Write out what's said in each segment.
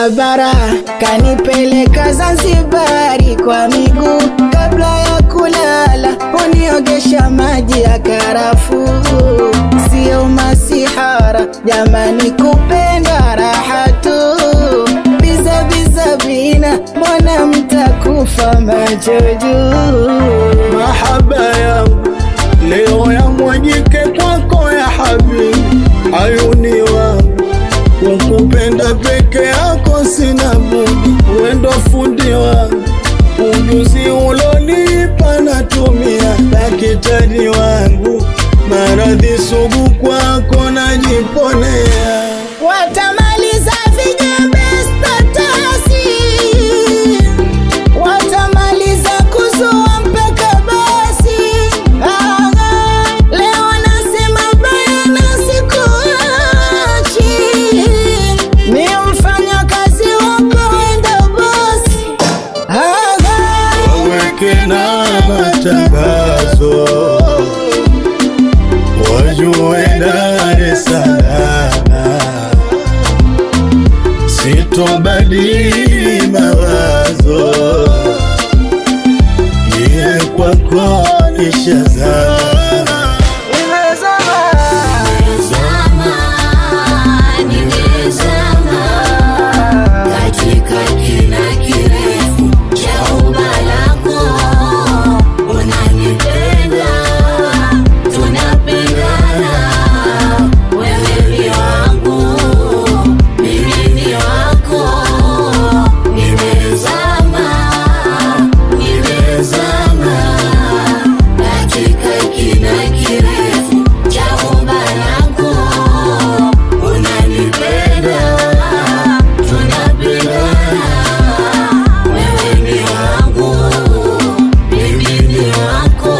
barabara kanipeleka Zanzibari kwa miguu, kabla ya kulala uniogesha maji ya karafuu. Sio masihara jamani, kupenda raha tu, biza biza bina, mbona mtakufa macho juu? mahaba yangu leo yamwajike kwako ya habibi, ayuni wangu kukupenda peke yako sina budi, wendo fundi wangu ujuzi ulonipa natumia, daktari wangu maradhi sugu kwako najiponea. Watamaliza vijembe statasi, watamaliza kuzua mpaka basi. Aha, leo nasema bayana, sikuachi. Ni mfanyakazi wako, wenda bosi. Aha. waweke na matangazo wajue Dar es Salaam sitobadili mawazo niye kwako nishazama Nimezama, nimezama katika kina kirefu cha umba lako. Unanipenda, tunapendana, wewe ni wangu, mimi ni wako. Nimezama, nimezama katika kina kirefu cha umba lako. Unanipenda, tunapendana, wewe ni wangu, mimi ni wako.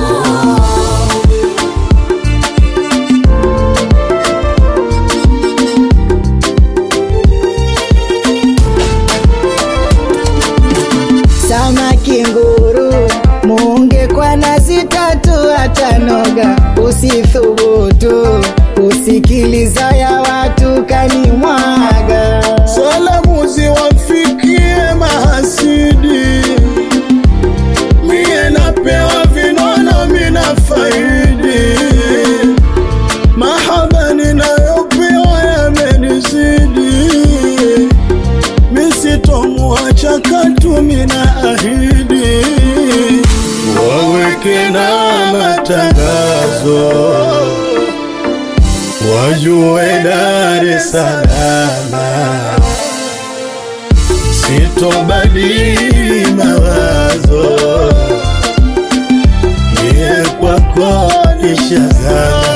Samaki nguru muunge kwa nazi tatu atanoga, usithubutu usikiliza ya watu kanimwaga. salamu ziwafikie mahasidi, mie napewa vinono mina faidi, mahaba ninayopewa yamenizidi, misitomuacha katu mina ahidi, waweke na matangazo wajue Dar es Salaam sitobadili mawazo, niye kwako nishazama.